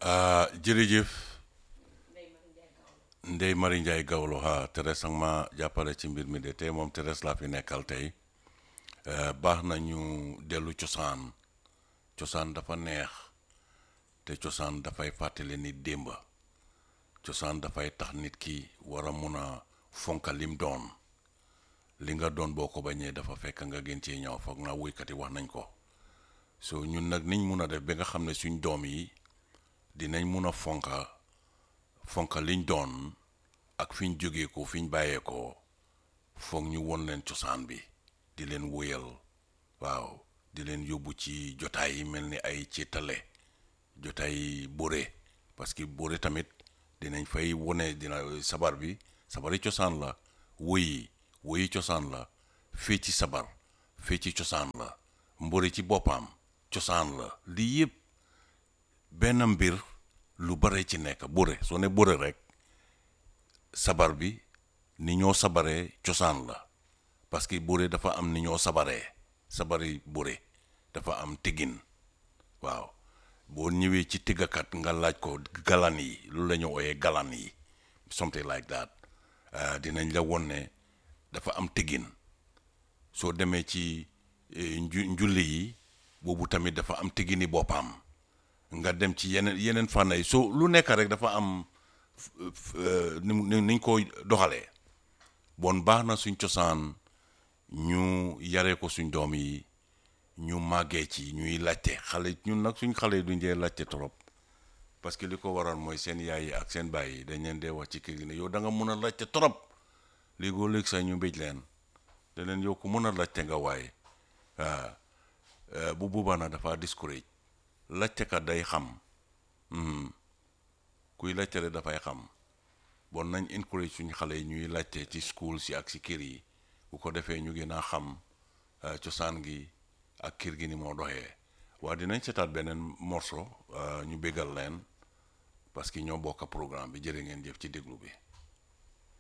ah jërëjëf Ndeye Marie Ndiaye Gawlo ha Thérèse ak ma jàppale ci mbir mi de tey moom Thérèse laa fi nekkal tey baax na ñu dellu cosaan cosaan dafa neex te cosaan dafay fàttali nit démba cosaan dafay tax nit ki war a mun a fonka lim doon li nga doon boo ko bañee dafa fekk nga gën cee ñëw foog naa woykat yi wax nañ ko so ñun nag niñ mun a def ba nga xam ne suñ doom yi dinañ mun a fonka fonka liñ doon ak fiñ jógee ko fiñ bàyyee ko foog ñu won leen cosaan bi di leen wóyal waaw di leen yóbbu ci jotaay yi mel ni ay céetale jotaay bore parce que bore tamit dinañ fay wone dina sabar bi sabari cosaan la woyi woyi cosaan la fii ci sabar fii ci cosaan la mbori ci boppam cosaan la lii yëpp benn mbir lu bare ci nekk bore soo ne bore rek sabar bi ni ñoo sabaree cosaan la parce que bore dafa am ni ñoo sabaree sabari bore dafa am tiggin waaw boo ñëwee ci tiggakat nga laaj ko galan yi loolu la ñu ooyee galan yi something like that dinañ la won ne dafa am tiggin soo demee ci njulli yi boobu tamit dafa am tiggini boppam nga dem ci yeneen yeneen fànn yi soo lu nekk rek dafa am ni niñ ko doxalee bon baax na suñ cosaan ñu yaree ko suñ doom yi ñu màggee ci ñuy laajte xale ñun nag suñ xale yi duñ dee laajte trop parce que li ko waroon mooy seen yaay yi ak seen baay yi dañ leen dee wax ci kër gi ne yow da nga mun a laajte trop léegoo léegi sax ñu mbéj leen da leen yow ku mun a laajte nga waaye waaw bu boobaa nag dafa discourage laajtekat day xam kuy laajte rek dafay xam bon nañ encourage suñ xale yi ñuy laajte ci school si ak si kër yi bu ko defee ñu gën a xam cosaan gi ak kër gi ni moo doxee waa dinañ seetaat beneen morceau ñu bégal leen parce que ñoo bokk programme bi jërë ngeen jëf ci déglu bi